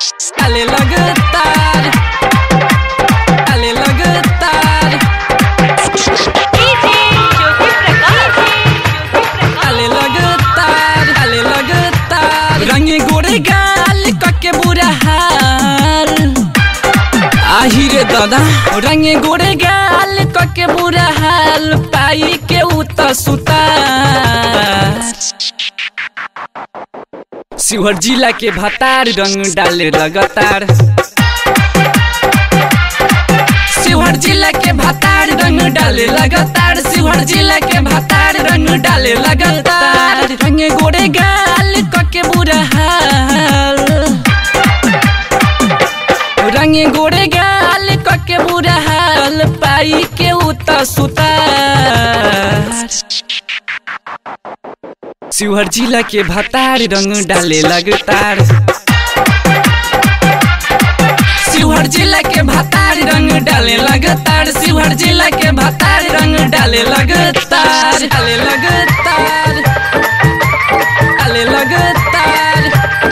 डाले लगातार डाले लगातार डाले लगातार डाले लगातार रंगे गोरे गाल कके बुरा हाल आही रे दादा रंगे गोरे गाल कके बुरा हाल पाई के उत सुता शिवहर जिला के भतार रंग डाले लगातार शिवहर जिला के भतार रंग डाले लगातार शिवहर जिला के भतार रंग डाले लगातार रंगे गोरे गाल कके बुरा हाल रंगे गोरे गाल कके बुरा हाल पाई के उत सुतार शिवहर जिला के भतार रंग डाले लगातार शिवहर जिला के भतार रंग डाले लगातार शिवहर जिला के भतार रंग डाले लगातार डाले लगातार डाले लगातार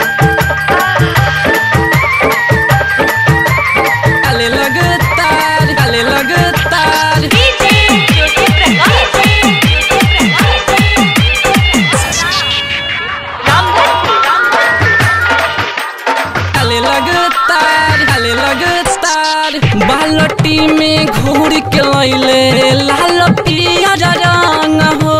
डाले लगातार डाले लगातार डाले लगातार डाले लगातार बालटी में घोर के लैले लाल पियर रंग हो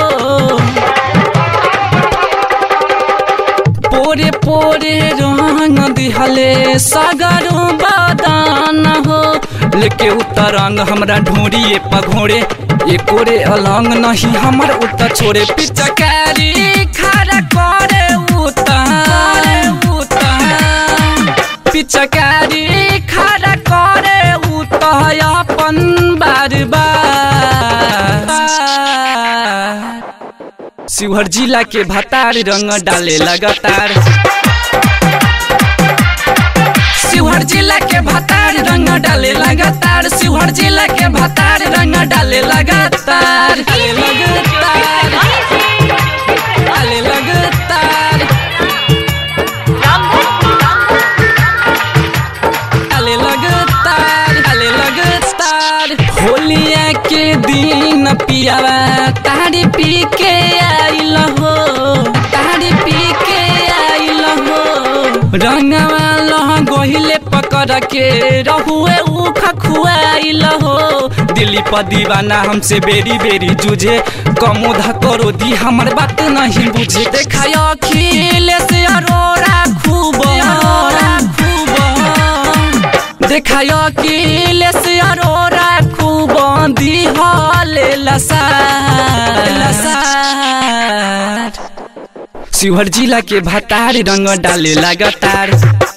पोरे पोरे रंग दिहले सगरो बदान हो लेके उतर रंग हमरा ढोरिए पघोरे एकोरे अलंग नहीं हमर उतर छोड़े पिचकारी खड़ा करे उतर उतर पिचकारी खड़ा करे उतर अपन बार बार शिवहर जिला के भतार रंग डाले लगातार शिवहर जिला के भतार रंग डाले लगातार शिवहर जिला के भतार रंग डाले लगातार डाले लगातार डाले लगातार डाले लगातार डाले लगातार होलिया के दिन पियावा तारी पी के आइल हो तारी पी के आइल हो रंगवा लह गोहिले पकड़ के रहुए उख खुआइल हो दिल्ली पर दीवाना हमसे बेरी बेरी जूझे कमोधा करो दी हमर बात नहीं बुझे देखा अखिलेश अरोड़ा खूब अरोड़ा खूब देखाय अखिलेश अरोड़ा खूब दिहले लसार लसार शिवहर जिला के भतार रंग डाले लगातार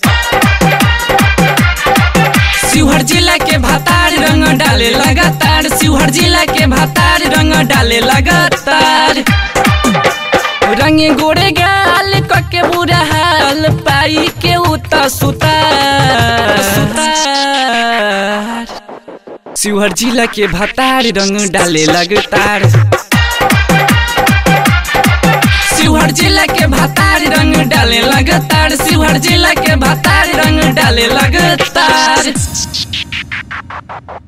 शिवहर जिला के भतार रंग डाले लगातार शिवहर जिला के भतार रंग डाले लगातार रंगे गोरे गाल कके बुरा हाल पाई के उत सुतार सुतार शिवहर जिला के भतार रंग डाले लगातार शिवहर जिला के भतार रंग डाले लगातार शिवहर जिला के भतार रंग डाले लगातार